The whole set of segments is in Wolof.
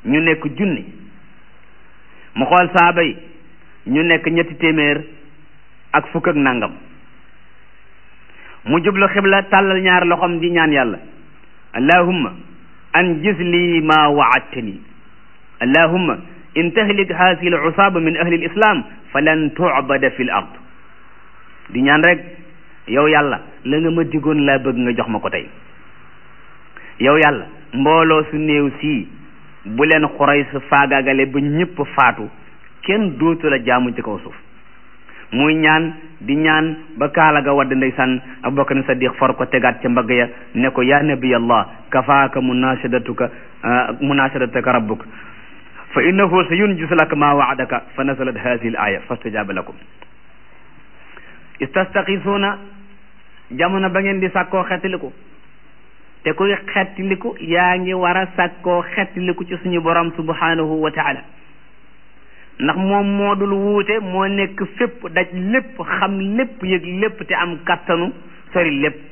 ñu nekk junni mu xool saaba yi ñu nekk ñetti téeméer ak fukk ak nangam mu jublu xibla tàllal ñaar loxom di ñaan yàlla allahumma anjiz lii ma waadtani allahumma in tahlik haasihi al usaaba min ahli al islam falan tu'bada fi l ard di ñaan rek yow yàlla la nga ma digoon laa bëgg nga jox ma ko tey yow yàlla mbooloo su néew sii bu leen xuray sa faagaagale ba ñëpp faatu kenn dootu la jaamu ci kaw suuf muy ñaan di ñaan ba kaala ga wadd ndeysaan abubakar sadiq for ko tegaat ca mbagg ya ne ko ya nabiy allah kafaaka munashadatuka munashadatuka rabbuk fa innahu sa yunjis laka ma waadaka fa nazalat hadihi al aya fastajaba lakum istastaqisuuna jamono ba ngeen di sàkkoo xettiliku te kuy xettiliku yaa ngi war a sàkkoo xettiliku ci suñu borom subhanahu wa taala ndax moom moo dul wuute moo nekk fépp daj lépp xam lépp yëg lépp te am kattanu sori lépp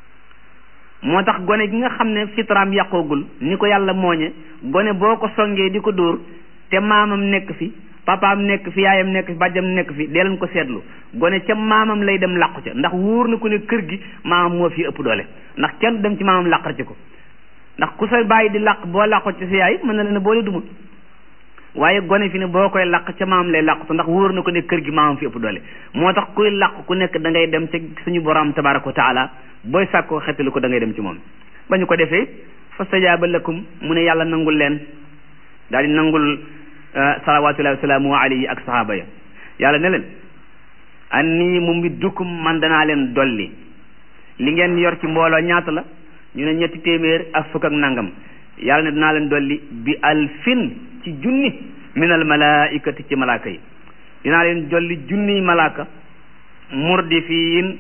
moo tax gone gi nga xam ne fitraam yàqoogul ni ko yàlla mooñe gone boo ko songee di ko dóor te maamam nekk fi papaam nekk fi yaayam nekk fi bàjjam nekk fi dee leen ko seetlu gone ca maamam lay dem làqu ca ndax wóor na ko ne kër gi maamam moo fi ëpp doole ndax kenn dem ci maamam làqar ci ko ndax ku sa bàyyi di làq boo làqu ci sa yaay mën na leen a boole duma waaye gone fi ne boo koy làq ca maamam lay làqu ndax wóor na ko ne kër gi maamam fi ëpp doole moo tax kuy làq ku nekk da ngay dem ca suñu borom tabaraka wa taala booy sàkkoo xettali ko da ngay dem ci moom ba ñu ko defee fastajaaba lakum mu ne yàlla nangul leen daal di nangul salawatullahi wasalaamu alayhi ak sahaaba ya yàlla ne leen anni mumiddukum man danaa leen dolli li ngeen yor ci mbooloo ñaata la ñu ne ñetti téeméer ak fukk ak nangam yàlla ne danaa leen dolli bi alfin ci junni min al malaikati ci malaaka yi dinaa leen dolli junniy malaaka murdifiin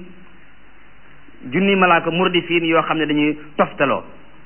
junniy malaaka murdifiin yoo xam ne dañuy toftaloo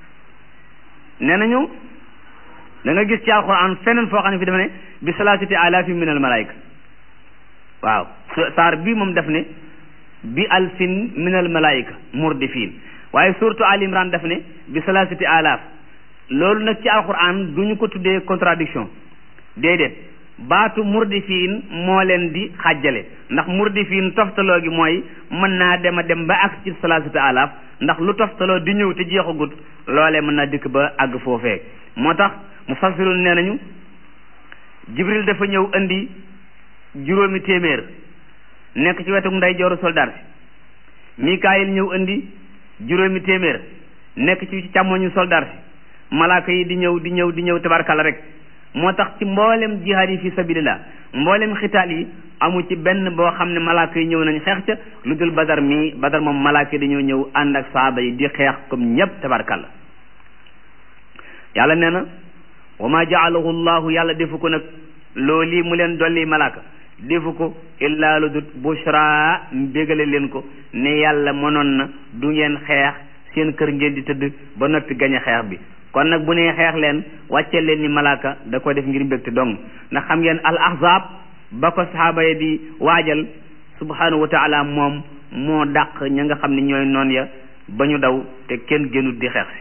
nee nañu da nga gis ci alquran feneen foo xam ne fi dafa ne bi salaasati alaafi min al malaayika waaw saar bii moom def ne bi alfin min al malaayika murdifin waaye surtout al imran daf ne bi salaasati alaaf loolu nag ci alquran du ñu ko tuddee contradiction déedéet baatu murdifin moo leen di xàjjale ndax murdifin toftaloo gi mooy mën naa dem a dem ba ak ci salaasati alaaf ndax lu toftaloo di ñëw te jeexagut loolee mën naa dikk ba àgg foofee moo tax mufassirun nee nañu jibril dafa ñëw indi juróomi téeméer nekk ci wetu nday jooru soldaar si mikaayil ñëw indi juróomi téeméer nekk ci càmmoñu soldaar si malaaka yi di ñëw di ñëw di ñëw tabarkala rek moo tax ci mboolem jihaad yi fi sabilillah mboolem xitaal yi amu ci benn boo xam ne malaaka yi ñëw nañ xeex ca lu dul badar mii badar moom malaaka yi dañoo ñëw ànd ak saaba yi di xeex comme ñépp tabarkala yàlla nee na wa ma jaalahu llahu yàlla defu ko nag loolu mu leen dolli malaaka defu ko illaa lu dut bushra bégale leen ko ne yàlla mënoon na du ngeen xeex seen kër ngeen di tëdd ba noppi gañe xeex bi kon nag bu nee xeex leen wàcce leen ni malaaka da ko def ngir mbégte dong ndax xam ngeen al ahzab ba ko sahaaba yi di waajal subhanahu wa taala moom moo dàq ña nga xam ne ñooy noon ya ba ñu daw te kenn gënut di xeex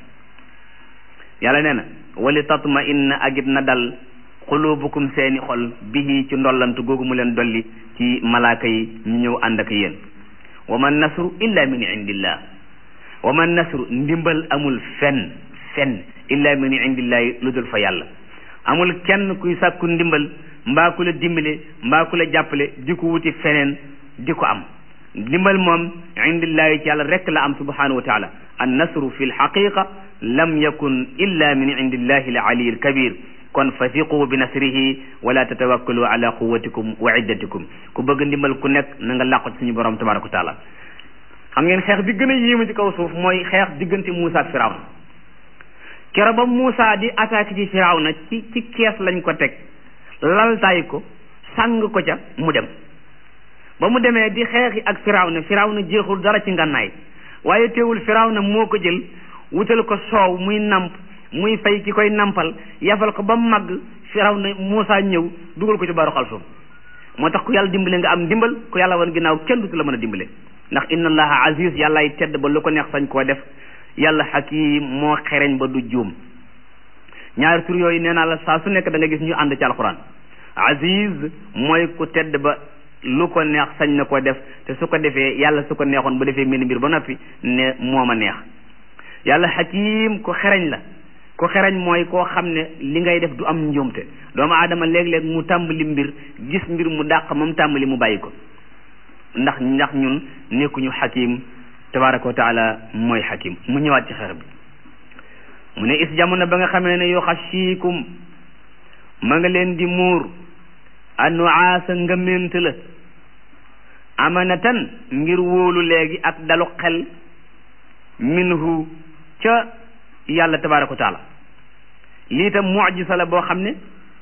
si yàlla nee na wali tatma inna agit na dal xulubukum seeni xol bihi ci ndollantu googu mu leen dolli ci malaaka yi ñu ñëw ànd ak yéen wa man nasru illa min indillah wa man nasru ndimbal amul fenn fenn illa min indillahi lu dul fa yàlla amul kenn kuy sàkku ndimbal mbaa ku la dimbale mbaa ku la jàppale di ko wuti feneen di ko am ndimbal moom indillahi ci yàlla rek la am subhanahu wa taala an nasru fi lxaqiqa lam yakun illa min indillahi al ali al kabir kon fasiqu bi nasrihi wala tatawakkalu ala quwatikum wa iddatikum ku bëgg ndimbal ku nekk na nga làqu ci suñu borom tabaraka wa taala xam ngeen xeex bi gën a yéema ci kaw suuf mooy xeex diggante Muusa ak Firawna kero ba Muusa di attaqué ci Firawna ci ci kees lañ ko teg laltaay ko sàng ko ca mu dem ba mu demee di xeexi ak Firawna Firawna jeexul dara ci ngànnaay waaye teewul Firawna moo ko jël wutal ko soow muy namp muy fay ki koy nampal yafal ko ba mu màgg Firawna Muusa ñëw dugal ko ci baru xalsum moo tax ku yàlla dimbale nga am dimbal ku yàlla wan ginnaaw kenn du la mën a dimbale ndax inna allaha aziz yàllaay tedd ba lu ko neex sañ koo def yàlla hakim moo xereñ ba du juum ñaari tur yooyu nee naa la saa su nekk da nga gis ñu ànd ci alquran aziz mooy ku tedd ba lu ko neex sañ na ko def te su ko defee yàlla su ko neexoon ba defee mel mbir ba noppi ne moo ma neex yàlla xakim ko xereñ la ko xereñ mooy koo xam ne li ngay def du am njuumte doomu aadama léeg-léeg mu tàmbali mbir gis mbir mu dàq moom tàmbali mu bàyyi ko ndax ndax ñun nekkuñu xakim tabaraka wa taala mooy xakim mu ñëwaat ci xeex bi mu ne is jamono ba nga xamee ne yu xashiikum ma nga leen di muur anuaasa ngëment la amanatan ngir wóolu léegi ak dalu xel minhu ca yàlla tabaraka wa taala lii tam mujisa la boo xam ne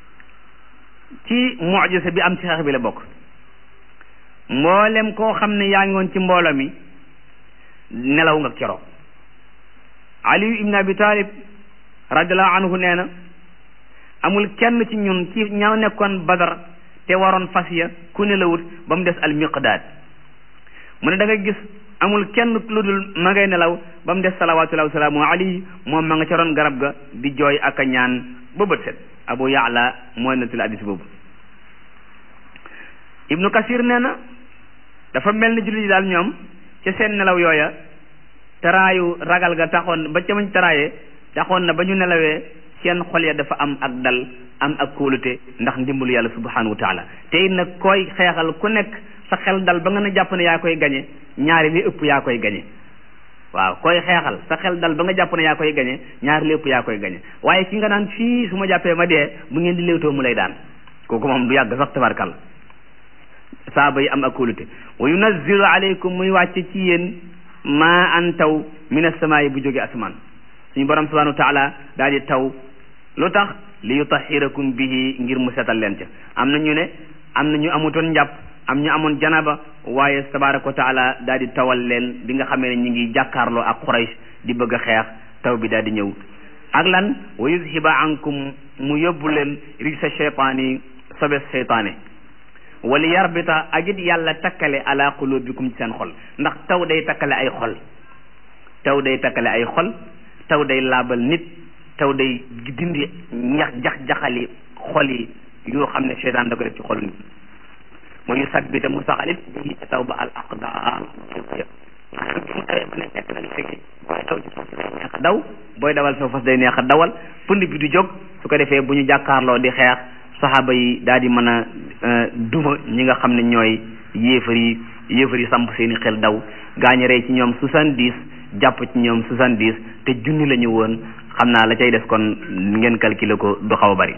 ci mujisa bi am ci xeex bi la bokk mboolem koo xam ne yaa ngi woon ci mbooloo mi nelaw nga keroog aliyu ibn abi talib radiallahu anhu nee na amul kenn ci ñun ci ña nekkoon badar te waroon fas ya ku nelawut ba mu des al miqdaad mu ne da nga gis amul kenn lu dul ma ngay nelaw ba mu des salawatullahi wa salaamu alayhi moom ma nga ca roon garab ga di jooy ak a ñaan ba bët set abu yaala mooy nettali hadiis boobu ibnu kasir nee na dafa mel ni jullit yi daal ñoom ca seen nelaw yooya taraayu ragal ga taxoon ba ca mañ taraayee taxoon na ba ñu nelawee seen xol ya dafa am ak dal am ak kóolute ndax ndimbalu yàlla subhanahu wa taala te it nag koy xeexal ku nekk sa xel dal ba nga ne jàpp ne yaa koy gañe ñaari li ëpp yaa koy gañe waaw koy xeexal sa xel dal ba nga jàpp ne yaa koy gañe ñaari li ëpp yaa koy gañe waaye ki nga naan fii su ma jàppee ma dee bu ngeen di léewtoo mu lay daan kooku moom du yàgg sax tabarkal saaba yi am ak kóolute wa yunazzilu alaykum muy wàcce ci yéen maa an taw min as-samaa'i bu jóge asamaan suñu borom subhanahu wa taala daal di taw lu tax li yutahhirakum bihi ngir mu setal leen ca am na ñu ne am na ñu amutoon njàpp am ñu amoon janaba waaye tabaraka wa taala daal di tawal leen bi nga xamee ne ñu ngi jàkkaarloo ak Quraysh di bëgg a xeex taw bi daal di ñëw ak lan wa yuzhiba ankum mu yóbbu leen rijsa shaytaani sobes shaytaane wala yarbita ak it yàlla takkale ala qulubikum ci seen xol ndax taw day takkale ay xol taw day takkale ay xol taw day laabal nit taw day dindi ñax jax-jaxali xol yi yoo xam ne seytaan da ko def ci xol nit mu yu sabbita mu saxalit bi taw ba al aqdaar maanaam bi mu tawee ba ne nekk nag léegi booy daw ci suuf day neex a daw booy dawal sa fas day neex a dawal pënd bi du jóg su ko defee bu ñu jàkkaarloo di xeex saxaaba yi daal di mën a duma ñi nga xam ne ñooy yéefar yi yéefar yi samp seeni xel daw gaañu rey ci ñoom soixante-dix jàpp ci ñoom soixante-dix te junni la ñu woon xam naa la cay des kon ngeen calculer ko du xaw a bari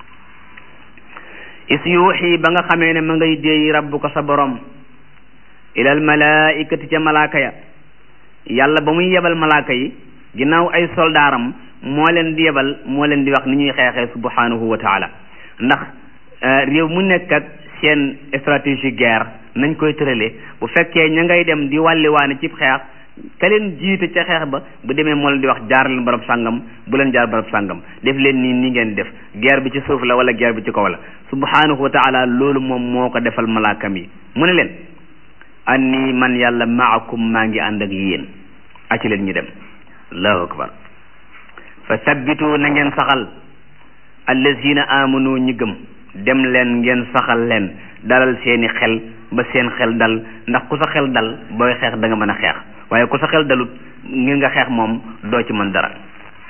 is yuuxi ba nga xamee ne ma ngay déey rabbuka sa borom ilal malaikati ca malaaka ya yàlla ba muy yebal malaaka yi ginnaaw ay soldaaram moo leen di yebal moo leen di wax ni ñuy xeexee subhanahu wa taala ndax réew mu nekk ak seen stratégie guerre nañ koy tëralee bu fekkee ña ngay dem di wàlliwaane ci xeex ka leen jiite ca xeex ba bu demee moo leen di wax jaar leen barab sàngam bu leen jaar barab sàngam def leen nii nii ngeen def guerre bi ci suuf la wala guerre bi ci kaw la subhanahu wa taala loolu moom moo ko defal malaakam yi mu ne leen anni man yàlla maakum maa ngi ànd ak yéen aci leen ñu dem allahu akbar fa sabbitu na ngeen saxal allazina amanu ñi gëm dem leen ngeen saxal leen dalal seeni xel ba seen xel dal ndax ku sa xel dal booy xeex da nga mën a xeex waaye ku sa xel dalut ngir nga xeex moom doo ci mën dara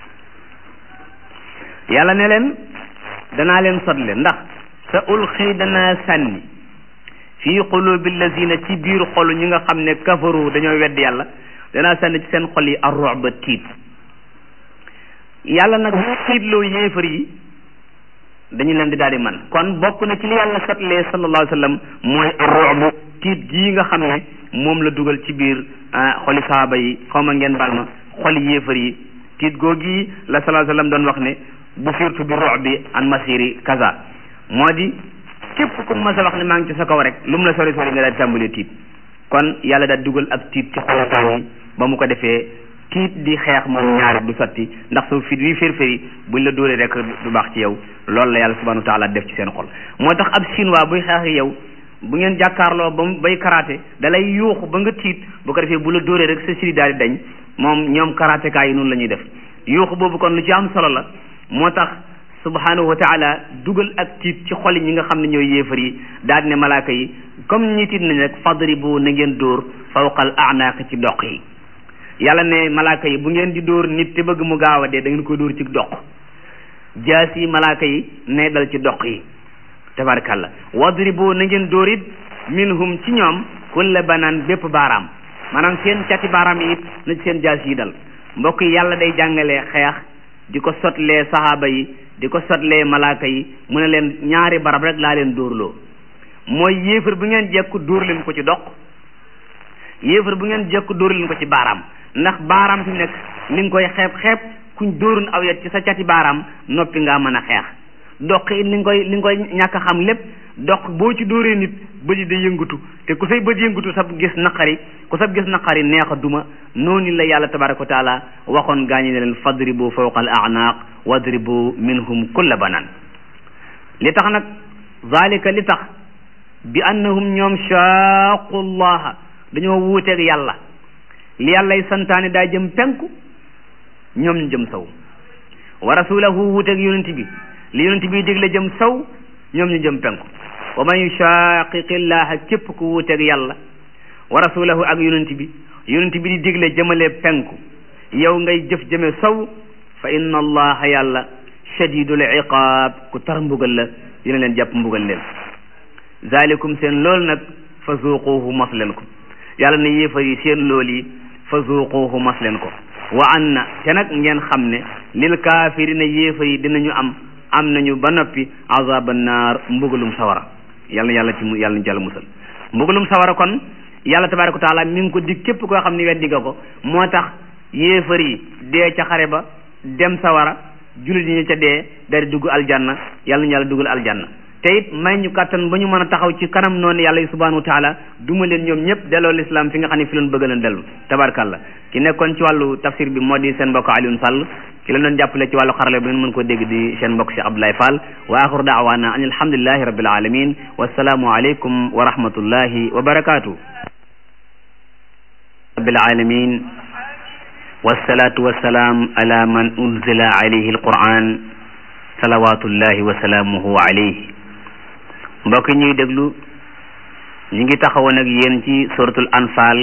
yàlla ne leen danaa leen sotle ndax sa ulxi danaa sànni fii qulubi allazina ci biir xolu ñi nga xam ne kafaru dañoo wedd yàlla danaa sànni ci seen xol yi ar-ru'ba tiit yàlla nag tiitloo yéefar yi dañu leen di daal di man kon bokk na ci li yàlla satlee sallallahu alayhi wa sallam mooy ar-ru'b tiit gii nga xam ne moom la dugal ci biir xoli saaba yi xaw ma ngeen baal ma xoli yéefar yi tiit googi la sallallahu alayhi wa sallam doon wax ne bu firtu bi ru'bi an masiri kaza moo di képp ku mas a wax ne maa ngi ci sa kaw rek lu mu la sori sori nga daal di tàmbalee tiit kon yàlla daal dugal ak tiit ci xolataay yi ba mu ko defee tiit di xeex moom ñaari du sotti ndax su fit wi fér-féri buñ la dóoree rek du baax ci yow loolu la yàlla subhanahu wa taala def ci seen xol moo tax ab chinois buy xeex ak yow bu ngeen jàkkaarloo ba mu bay karaté da lay yuuxu ba nga tiit bu ko defee bu la dóoree rek sa siri daal di dañ moom ñoom karatékaa yi noonu la ñuy def yuuxu boobu kon lu ci am solo la moo tax subhanahu wa taala dugal ak tiit ci xoli ñi nga xam ne ñooy yéefar yi daal ne malaaka yi comme ñi tiit nañ rek fadribu na ngeen dóor fawqal a'naaq ci doq yi yàlla ne malaaka yi bu ngeen di dóor nit te bëgg mu gaaw a dee da ngeen koy dóor ci doq jaas yi malaaka yi ne dal ci doq yi tabarakallah wadribu na ngeen dóor it minhum ci ñoom kulla banaan bépp baaraam maanaam seen cati baaraam yi it na ci seen jaas yi dal mbokk yi yàlla day jàngalee xeex di ko sotlee sahaaba yi di ko sotlee malaaka yi mu ne leen ñaari barab rek laa leen dóorloo mooy yéefar bu ngeen jekku dóor leen ko ci doq yéefar bu ngeen jekku dóor leen ko ci baaraam ndax baaraam fi nekk li nga koy xeeb xeeb kuñ dóorun aw yat ci sa cati baaraam noppi ngaa mën a xeex doq it li nga koy li nga koy ñàkk a xam lépp doq boo ci dóoree nit bët yi day yëngatu te ku say bët yëngatu sab gis naqari ku sab gis naqari neex a duma noonu la yàlla tabaraka wa taala waxoon gaañi ne leen fadribu fawqa al a'naq wadribu minhum kulla banan li tax nag zalika li tax bi annahum ñoom shaaqu llaha dañoo wuuteeg yàlla li yàllay santaane daa jëm penku ñoom ñu jëm saw wa rasulahu wuuteeg yonent bi li yonent bi digle jëm saw ñoom ñu jëm penku wa man yushaqiqi llaha képp ku wuuteeg yàlla wa rasulahu ak yonent bi yonent bi di digle jëmale penku yow ngay jëf jëme saw fa inna allaha yàlla shadidul iqaab ku tar mbugal la dina leen jàpp mbugal leen zalikum seen lool nag fa zuquhu mos leen ko yàlla ne yéefar yi seen lool yi fa zuquhu mos leen ko wa anna te nag ngeen xam ne lil kaafirina yéefar yi dinañu am am nañu ba noppi azaban naar mbugalum sawara yàlla yàlla ci yàlla ñu jàll musal mbugalum sawara kon yàlla tabaraka wa taala mi ngi ko dig képp koo xam ne weddi nga ko moo tax yéefar yi dee ca xare ba dem sawara jullit ñi ca dee dari dugg aljanna yàlla ñu yàlla dugal aljanna te it may ñu kàttan ba ñu mën a taxaw ci kanam noonu yàlla yi subhanahu wa taala duma leen ñoom ñëpp delloo l'islam fi nga xam ne fi leen bëgg leen dellu tabarkalla ki nekkoon ci wàllu tafsir bi moo di seen mbokk Alioune Sall ki la doon jàppale ci wàllu xarale bi ngeen mën ko dégg di seen mbokk Cheikh Abdoulaye Fall wa axiru daawaana an alhamdulillahi rabbil alamin wassalaamu aleykum wa rahmatullahi wa barakatuh rabbil alamin wassalatu wassalaam ala man unzila alayhi alquran salawatullahi wa salaamuhu alayhi mbokk ñuy déglu ñu ngi taxawoon ak yéen ci suratul anfal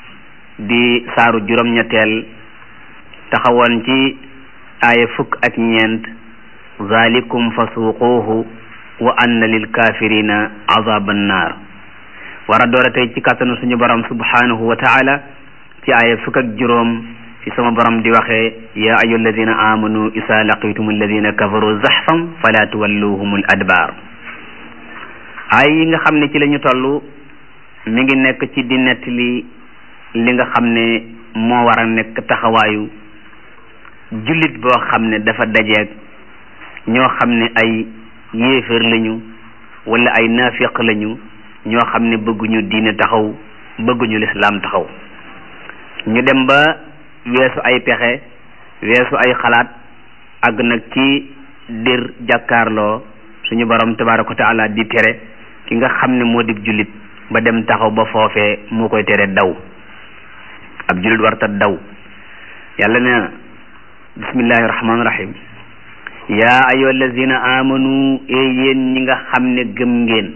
di saaru juróom-ñetteel taxawoon ci aaya fukk ak ñeent zalikum fasuquuhu wa anna lil kafirina azaban naar war a doora tey ci kàttanu suñu borom subhanahu wa taala ci aaya fukk ak juróom fi sama borom di waxee ya ayu alladina amanu isa laqitum alladina kafaru zaxfan fala tuwalluhum al adbar ay yi nga xam ne ci la ñu toll mi ngi nekk ci di nettali li nga xam ne moo war a nekk taxawaayu jullit boo xam ne dafa dajeeg ñoo xam ne ay yéeféer lañu wala ay naafiq lañu ñoo xam ne bëgguñu diine taxaw bëgguñu lislaam taxaw ñu dem ba weesu ay pexe weesu ay xalaat àgg nag ci dir jàkkaarloo suñu borom tabaraka wa taala di tere ki nga xam ne moo di jullit ba dem taxaw ba foofee moo koy tere daw ab jullit warta daw yàlla nee na bismillahi rahmaani rahim yaa ayyuha allazina amanu e yéen ñi nga xam ne gëm ngeen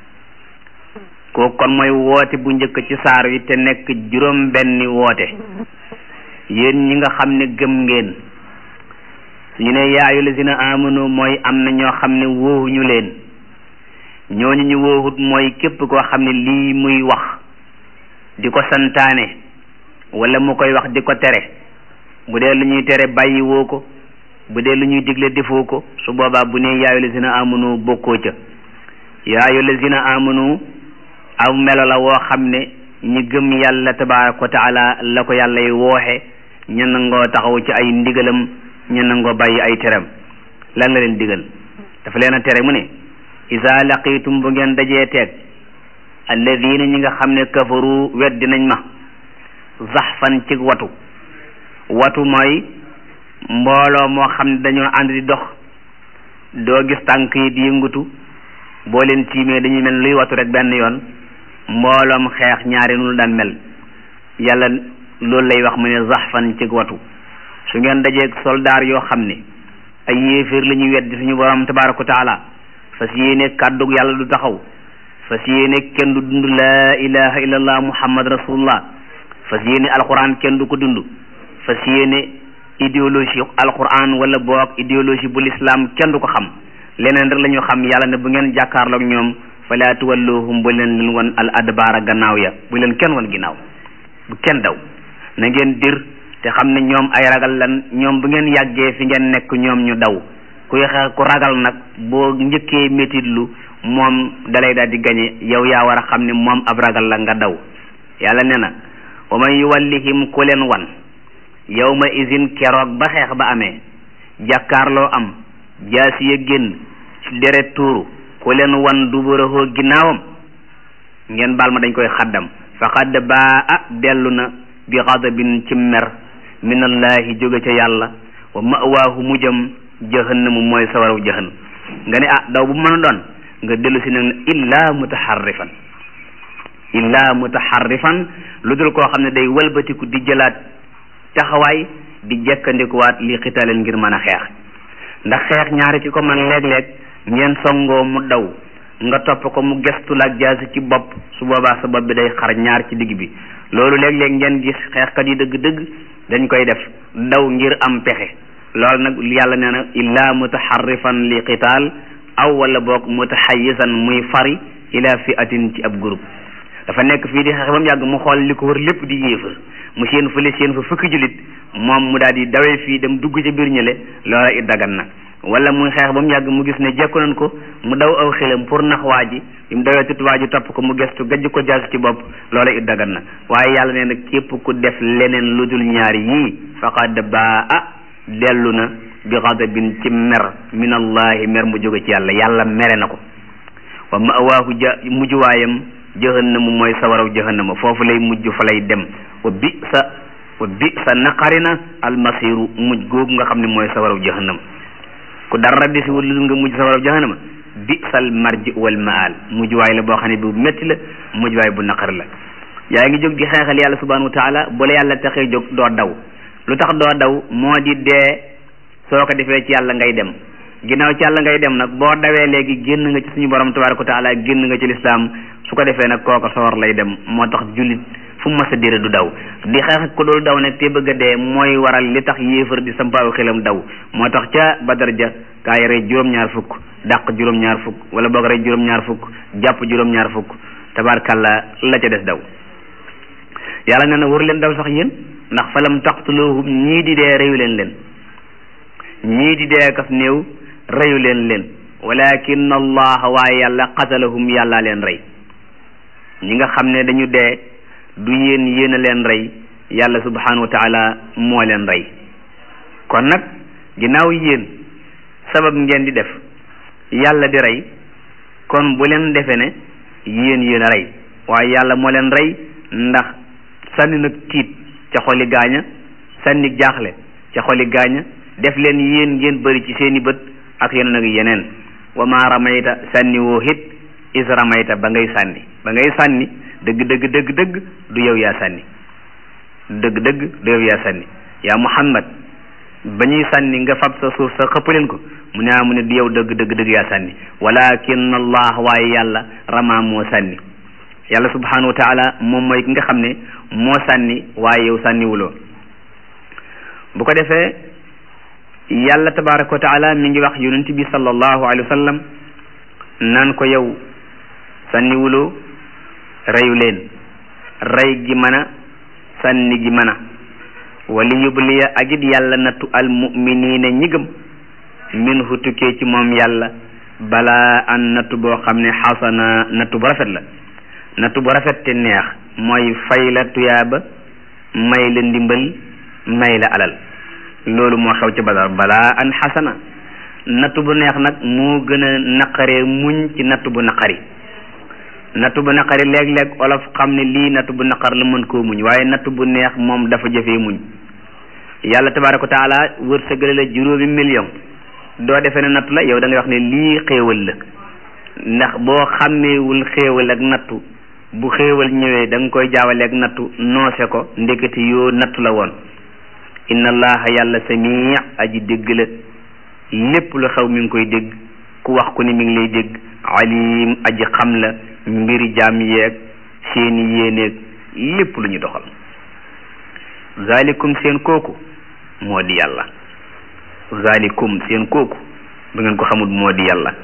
kooku kon mooy woote bu njëkk ci saar wi te nekk juróom benni woote yéen ñi nga xam ne gëm ngeen suñu ne yaa ayyuha allazina amanu mooy am na ñoo xam ne wóohuñu leen ñooñu ñu wóohut mooy képp koo xam ne lii muy wax di ko santaane wala mu koy wax di ko tere bu dee lu ñuy tere bàyyi woo ko bu dee lu ñuy digle defoo ko su boobaa bu ne yaayu lazina amanu bokkoo ca yaayu lazina amanu aw melo la woo xam ne ñi gëm yàlla tabaraka wa taala la ko yàlla y wooxe ña nangoo taxaw ci ay ndigalam ña nangoo bàyyi ay teram lan la leen digal dafa leen a tere mu ne isa laqitum bu ngeen dajee teeg alladina ñi nga xam ne kafaru weddi nañ ma zaxfan ci watu watu mooy mbooloo moo xam ne dañoo ànd di dox doo gis tànk yi di yëngatu boo leen tiimee dañuy mel luy watu rek benn yoon mbooloom xeex ñaari nunu daan mel yàlla loolu lay wax mu ne zaxfan ci watu su ngeen dajeeg soldaar yoo xam ne ay yéeféer la ñuy weddi suñu borom tabaraka wa taala fas yéene kàddug yàlla du taxaw fas yéene kenn du dund laa ilaha illallah muhammad rasulullah fas yéene alquran kenn du ko dund fas yéene idéologie alquran wala boog idéologie bu l'islam kenn du ko xam leneen rek la ñu xam yàlla ne bu ngeen jàkkaarloog ñoom fala tuwalluhum bu leen leen wan al adbaara gannaaw ya bu leen kenn wan ginnaaw bu kenn daw na ngeen dir te xam ne ñoom ay ragal lan ñoom bu ngeen yàggee fi ngeen nekk ñoom ñu daw ku yexe ku ragal nag boo njëkkee métitlu moom dalay daal di gañe yow yaa war a xam ne moom ab ragal la nga daw yàlla ne na wa man yuwallihim ku leen wan yawma izin keroog ba xeex ba amee jàkkaarloo am jaasi ya génn deret tuuru ku leen wan duburahoo ginnaawam ngeen baal ma dañ koy xaddam faqad baa a dellu na bi xadabin ci mer minallahi jóge ca yàlla wa mawaahu mujjam jahannamu mooy sawaraw jahan nga ne ah daw bu mën a doon nga dellu si nag ne illa mutaharrifan illa mutaharrifan lu dul koo xam ne day walbatiku di jëlaat taxawaay di jekkandikuwaat li xitaaleen ngir mën a xeex ndax xeex ñaari ci ko man léeg-léeg ngeen songoo mu daw nga topp ko mu gestu la ak jaasi ci bopp su boobaa sa bopp bi day xar ñaar ci digg bi loolu léeg-léeg ngeen gis xeexkat yi dëgg-dëgg dañ koy def daw ngir am pexe loolu nag yàlla nee na illa mutaharrifan li qitaal aw wala boog mutahayyizan muy fari ila fi'atin ci ab groupe dafa nekk fii di xeex ba mu yàgg mu xool li ko wër lépp di yéefar mu seen fële seen fa fukki julit moom mu daal di dawee fii dem dugg ci biir ñële loola it dagan na wala muy xeex ba mu yàgg mu gis ne jekku nañ ko mu daw aw xelam pour nax waa ji bi mu dawee tut waa ji topp ko mu gestu gajj ko jaas ci bopp loola it dagan na waaye yàlla nee na képp ku def leneen lu dul ñaari yii faqad baa a dellu na bi xadabin ci mer min allahi mer mu jóge ci yàlla yàlla mere na ko wa mawaahu ja mujjuwaayam jahannama mooy sawaraw jahannama foofu lay mujj fa lay dem wa bi sa wa bi sa naqarina almasiru mujj googu nga xam ne mooy sawaraw jahannama ku dara desi wul lu nga mujj sawaraw jahannama bi sal marji wal maal mujj waay la boo xam ne bu métti la mujj waay bu naqar la yaa ngi jóg di xeexal yàlla subhanahu wa taala bu la yàlla taxee jóg doo daw lu tax doo daw moo di dee soo ko defee ci yàlla ngay dem ginnaaw ci yàlla ngay dem nag boo dawee léegi génn nga ci suñu borom tabaraka wa taala génn nga ci lislaam su ko defee nag kooka sawar lay dem moo tax jullit fu mu mas a dire du daw di xeex ko dul daw nag te bëgg a dee mooy waral li tax yéefar di sampaaw xelam daw moo tax ca badar ja gaa yi rey juróom-ñaar fukk dàq juróom-ñaar fukk wala boog rey juróom-ñaar fukk jàpp juróom-ñaar fukk tabarkalla la ca des daw yàlla nee na waru leen daw sax yéen ndax falam taqtuluhum ñii di dee reyu leen leen ñii di dee kas néew reyu leen leen walakin allah waaye yàlla qatalahum yàllaa leen rey ñi nga xam ne dañu dee du yéen yéen a leen rey yàlla subhanahu wa taala moo leen rey kon nag ginnaaw yéen sabab ngeen di def yàlla di rey kon bu leen defe ne yéen yéen a rey waaye yàlla moo leen rey ndax sànni nag tiit ca xoli gaaña sànni jaaxle ca xoli gaaña def leen yéen ngeen bëri ci seeni bët ak yeneen ak yeneen wa ma ramayta sànni woo hit is ramayta ba ngay sànni ba ngay sànni dëgg dëgg dëgg dëgg du yow yaa sànni dëgg dëgg du yow yaa sànni yaa muhammad ba ñuy sànni nga fab sa suuf sa xëppaleen ko mu ne ah mu ne du yow dëgg dëgg dëgg yaa sànni walakin allah waaye yàlla rama moo sànni yàlla subhanahu wa taala moom mooy ki nga xam ne moo sànni waaye yow sànniwuloo bu ko defee yàlla tabaraka wa taala mi ngi wax yonent bi sallallahu alayhi wa sallam naan ko yow sànniwuloo reyu leen rey gi mën a sànni gi mën a wali yubliya ak it yàlla nattu al muminina ñi gëm min hu tukkee ci moom yàlla balaa an nattu boo xam ne xasana nattu bu rafet la nattu bu rafet te neex mooy fay la tuyaaba may la ndimbal may la alal loolu moo xew ci badar balaa an xasana nattu bu neex nag moo gën a naqaree muñ ci nattu bu naqari nattu bu naqari léeg-léeg olof xam ne lii nattu bu naqar la mën koo muñ waaye nattu bu neex moom dafa jafee muñ yàlla tabaraka wa taala wërsëgale la juróomi million doo defee ne nattu la yow da ngay wax ne lii xéewal la ndax boo xàmmeewul xéewal ak nattu bu xéewal ñëwee da nga koy jaawale ak nattu noose ko ndekete yoo nattu la woon inna allaha yàlla samii aji dégg la lépp lu xew mi ngi koy dégg ku wax ku ne mi ngi lay dégg alim aji xam la mbiri jaam yeeg seeni yéeneeg lépp lu ñu doxal zalikum seen kooku moo di yàlla zalikum seen kooku bu ngeen ko xamul moo di yàlla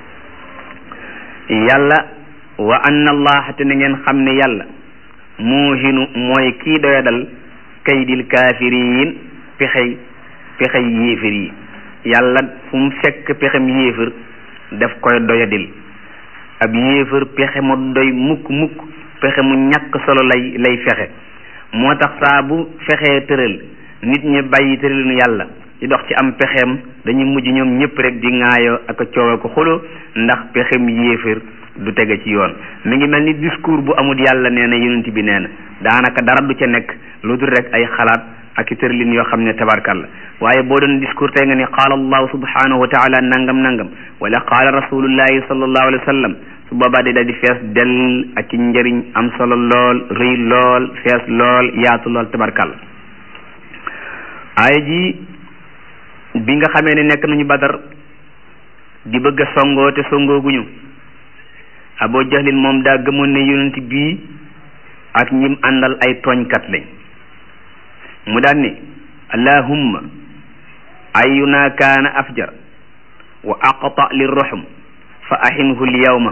yàlla wa anna allaha te na ngeen xam ne yàlla muuhinu mooy kii doyadal kaydil kaafiriin pexey pexey yéefir yi yàlla fu mu fekk pexem yéefir daf koy doyadil ab yéefir pexe mu doy mukk mukk pexe mu ñàkk solo lay lay fexe moo tax saa bu fexee tëral nit ñi bàyyi tëralinu yàlla di dox ci am pexeem dañuy mujj ñoom ñëpp rek di ŋaayoo ak a coowal ko xuloo ndax pexem yéefir du tege ci yoon mi ngi mel ni discours bu amul yàlla nee na yonent bi nee na daanaka dara du ca nekk lu dul rek ay xalaat ak i tërlin yoo xam ne tabarkal la waaye boo doon discours tey nga ni qaala allahu subhanahu wa taala nangam nangam wala qaala rasulullahi sallallahu alayhi wa sallam su boobaa di daal di fees del ak ci njëriñ am solo lool rëy lool fees lool yaatu lool tabarkal aaya ji bi nga xamee ne nekk nañu badar di bëgg a songoo te songooguñu Abu Jahlin moom daa gëmoon ne yonent bii ak ñim àndal ay tooñkat lañ mu daan ne allahumma ayuna kaana afjar wa aqta li ruhum fa ahinhu l yawma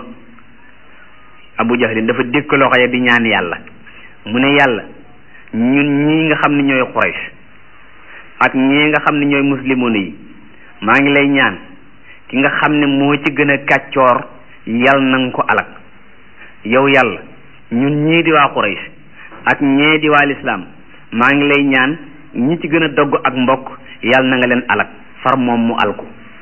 Abu Jahlin dafa dékk loxo ya di ñaan yàlla mu ne yàlla ñun ñii nga xam ne ñooy Quraysh ak ñii nga xam ne ñooy muslimoon yi maa ngi lay ñaan ki nga xam ne moo ci gën a kàccoor yal na nga ko alak yow yàlla ñun ñii di waa Quraysh ak ñee di waa lislaam maa ngi lay ñaan ñi ci gën a dogg ak mbokk yal na nga leen alak far moom mu alku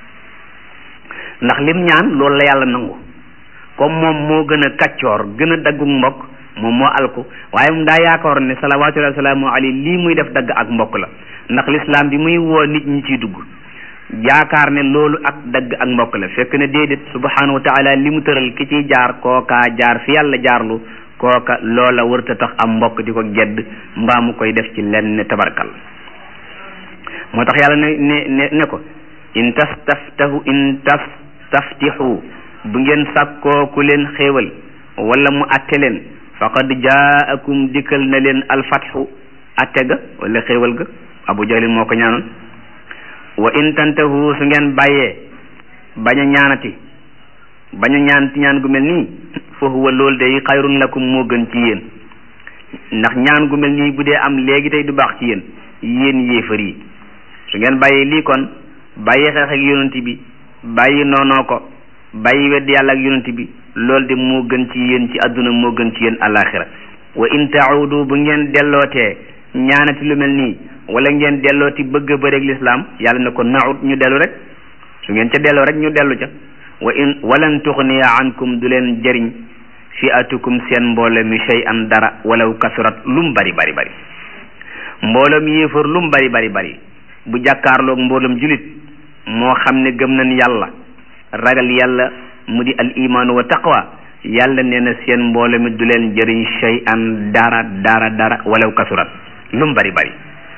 ndax lim ñaan loolu la yàlla nangu comme moom moo gën a kàccoor gën a daggu mbokk moom moo alku waaye mu daa yaakaar ne salawaatullahi wa salaamu alayhi lii muy def dagg ak mbokk la ndax lislaam bi muy woo nit ñi ciy dugg yaakaar ne loolu ak dagg ak mbokk la fekk ne déedéet subhanahu wa taala li mu tëral ki ciy jaar kookaa jaar fi yàlla jaarlu kooka loola wërta tax am mbokk di ko gedd mbaa mu koy def ci lenn tabarkal moo tax yàlla ne ne ne ne ko in tastaftahu in tastaftixu bu ngeen sàkkoo ku leen xéewal wala mu atte leen faqad jaakum dikkal na leen alfatxu atte ga wala xéewal ga abu jahlin moo ko ñaanoon wa in tantahu su ngeen bàyyee bañ a ñaanati bañ a ñaanati ñaan gu mel nii fa huwa loolu day xayrun lakum moo gën ci yéen ndax ñaan gu mel nii bu dee am léegi tey du baax ci yéen yéen yéefar yi su ngeen bàyyee lii kon bàyyi xeex ak yonent bi bàyyi noonoo ko bàyyi wedd yàlla ak yonent bi loolu de moo gën ci yéen ci àdduna moo gën ci yéen alaxira wa in taudu bu ngeen dellootee ñaanati lu mel nii wala ngeen dellooti bëgg a bëreeg lislaam yàlla ne ko naut ñu dellu rek su ngeen ca delloo rek ñu dellu ca wa in walan tuxniya ankum du leen jëriñ fi atukum seen mbooloo mi shay an dara walaw kasurat lum bari bari bari mbooloom yéefar lum bari bari bari bu jàkkaarloog mbooloom julit moo xam ne gëm nañ yàlla ragal yàlla mu di al imaanu wa taqwa yàlla nee na seen mbooloo mi du leen jëriñ shay an dara dara dara walaw kasurat lum bari bari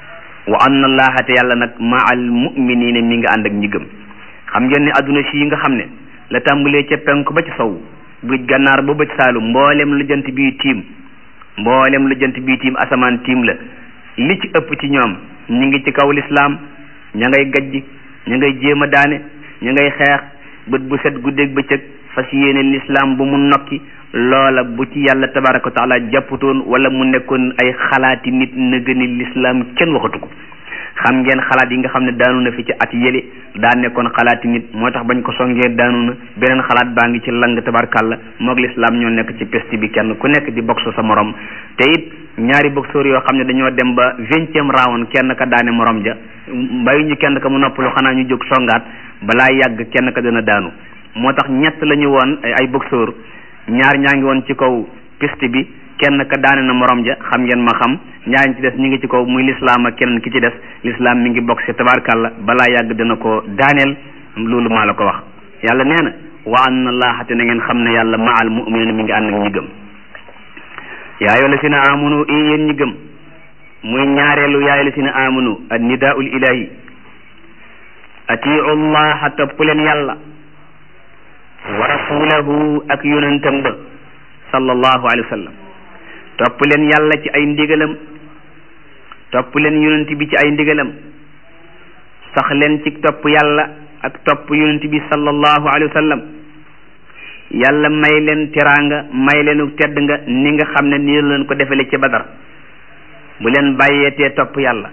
wa anna allaha te yàlla nag ma al muminina mi nga ànd ak ñi gëm xam ngeen ne adduna si yi nga xam ne la tàmbalee ca penku ba ci sow bëj gànnaar ba bëj saalum mboolem lu jant bii tiim mboolem lu jant bii tiim asamaan tiim la li ci ëpp ci ñoom ñi ngi ci kaw lislaam ña ngay gajj ña ngay jéem a daane ña ngay xeex bët bu set guddeeg bëccëg fas yéene lislaam bu mu nokki loola bu ci yàlla tabaraka wa taala jàpputoon wala mu nekkoon ay xalaati nit na gëni lislaam kenn waxatu ko xam ngeen xalaat yi nga xam ne daanu na fi ci at yële daa nekkoon xalaati nit moo tax bañ ko songee daanu na beneen xalaat baa ngi ci lang tabarkàlla moog lislaam ñoo nekk ci peste bi kenn ku nekk di boxe sa morom te it ñaari boxeur yoo xam ne dañoo dem ba vingtième round kenn ka daane morom ja mbayu ñu kenn ka mu noppalu xanaa ñu jóg songaat balaa yàgg kenn ka dana daanu moo tax ñett la ñu woon ay boxeur ñaar ñaa ngi woon ci kaw piste bi kenn ka daane na morom ja xam ngeen ma xam ñaar ñi ci des ñu ngi ci kaw muy lislaam ak keneen ki ci des lislaam mi ngi boxe tabarkàlla balaa yàgg dana ko daaneel loolu maa la ko wax yàlla nee na wa anna allaha te na ngeen xam ne yàlla ma al muminina mi ngi ànd ak ñi gëm yaa ayyuha llazina amanu i yéen ñi gëm muy ñaareelu yaa ayyuha llazina amanu an nidaul ilahi atiu llaha topp leen yàlla wa rasulahu ak yonentam ba sallallahu alayhi wa sallam topp leen yàlla ci ay ndigalam topp leen yonent bi ci ay ndigalam sax leen ci topp yàlla ak topp yonent bi sallallahu alayhi wa sallam yàlla may leen teraanga may leenu tedd nga ni nga xam ne nii leen ko defale ci badar bu leen bàyyeetee topp yàlla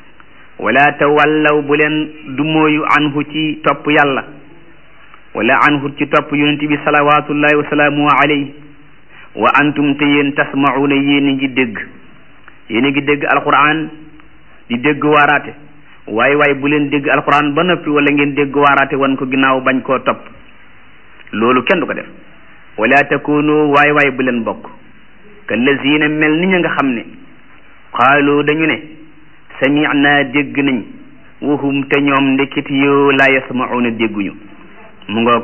wala tawallaw bu leen dumóoyu anhu ci topp yàlla wala anhu ci topp yonent bi salawatullahi wa salaamu alayhi wa antum te yéen tasmauna yéen a ngi dégg yéen a ngi dégg alquran di dégg waaraate waaye waaye bu leen dégg alquran ba noppi wala ngeen dégg waaraate wan ko ginnaaw bañ koo topp loolu kenn du ko def wala takunu waay waay bu leen bokk kallazina mel ni ña nga xam ne qaalu dañu ne sami'na dégg nañ wahum te ñoom ndeketi yoo la yasma'una dégguñu mu ngoog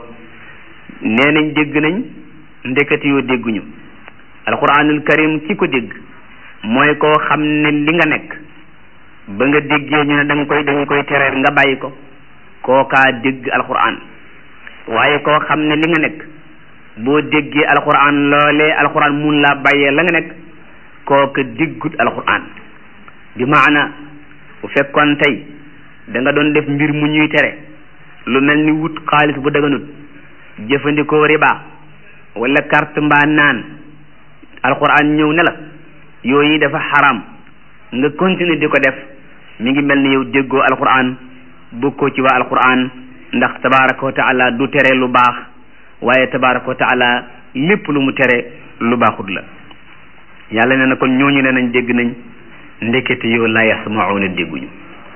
nee nañ dégg nañ ndeketi yoo dégguñu alquranul karim ki ko dégg mooy koo xam ne li nga nekk ba nga déggee ñu ne da nga koy da nga koy tere nga bàyyi ko kookaa dégg alquran waaye koo xam ne li nga nekk boo déggee alquran loolee alquran mun laa bàyyee la nga nekk kooka déggut alquran bi maana bu fekkoon tey da nga doon def mbir mu ñuy tere lu mel ni wut xaalis bu daganut jëfandikoo riba wala carte mbaa naan alquran ñëw ne la yooyu dafa xaram nga continuer di ko def mi ngi mel ni yow déggoo alquran bokkoo ci waa alquran ndax tabaraka wa taala du tere lu baax waaye tabaraka wa taala lépp lu mu tere lu baaxut la yàlla nee na kon ñooñu ne nañ dégg nañ ndekete yow la yasmauna dégguñu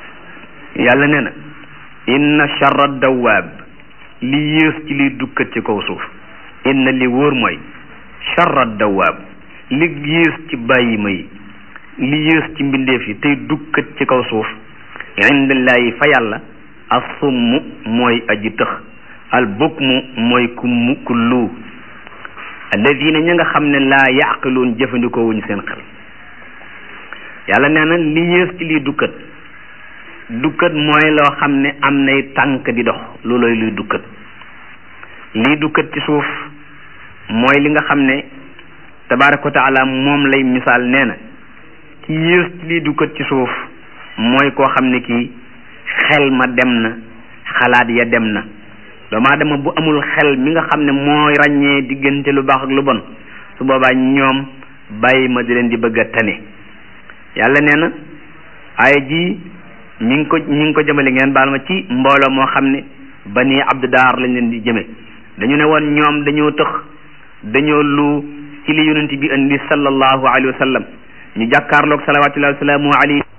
yàlla nee na inna charra dawaab li yées ci liy dukkat ci kaw suuf inna li wóor mooy charra dawaab li yées ci bàyyi ma yi li yées ci mbindeef yi tey dukkat ci kaw suuf indallaahi fa yàlla assumm mooy aji tëx al bukmu mooy kummu kullu alladina ña nga xam ne laa yaqiluun jëfandikoo wuñu seen xel yàlla nee na li yées ci lii dukkat dukkat mooy loo xam ne am nay tànk di dox loolooy luy dukkat lii dukkat ci suuf mooy li nga xam ne tabaraka wa taala moom lay misaal nee na ki yées ci lii dukkat ci suuf mooy koo xam ne kii xel ma dem na xalaat ya dem na doomu aadama bu amul xel mi nga xam ne mooy ràññee diggante lu baax ak lu bon su boobaa ñoom bàyyi ma di leen di bëgg a tane yàlla nee na ay ji mi ngi ko mi ngi ko jëmale ngeen baal ma ci mbooloo moo xam ne bani abdu daar lañ leen di jëme dañu ne woon ñoom dañoo tëx dañoo lu ci li yonent bi indi sallallahu alayhi wa sallam ñu jàkkaarloog salawatullahi wa salaamu alayhi